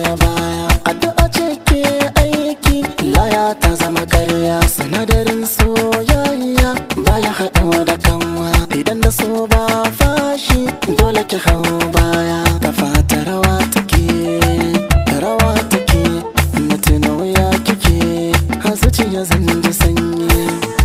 baya addu'a ce ke aiki laya ta zama karya sinadarin soyayya baya haɗuwa da kanwa idan da so ba fashi dole ki hau baya ta fata rawa take rawa take na tuna wuya kike har zuciya zan ji sanyi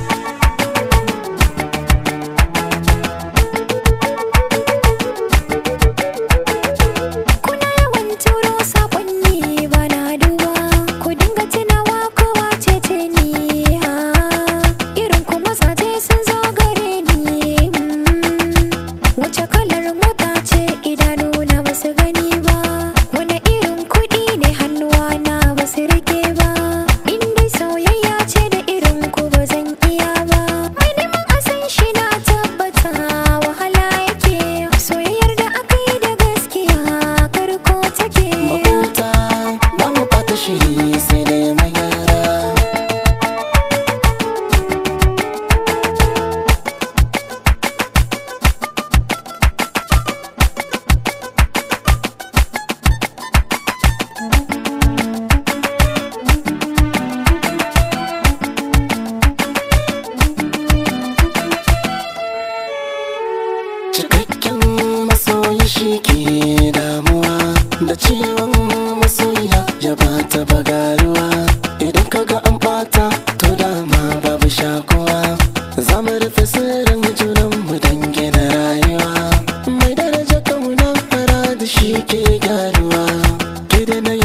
Kuna yawan turo saƙonni ba na duba Ku dinga tunawa kowa ce ce ni ha Irin ku mazaje sun zo gare ni mm. Wace kalar mota ce idanuna ba su gani ba Wane irin kuɗi ne hannuwa na ba su rike ba In dai soyayya ce da irin ku ba zan iya ba Mai neman a san shi na tabbata wahala yake Soyayyar da aka yi da gaskiya karko take mahuta ba mu bata shiri sai dai mai gyara cikakken masoyi shi ke damuwa da ciwon masoya ya bata bagaruwa idan kaga an bata to dama babu shakuwa za mu rufe sirrin junan mu dan gina rayuwa mai daraja kauna fara da shi ke gyaruwa ke da na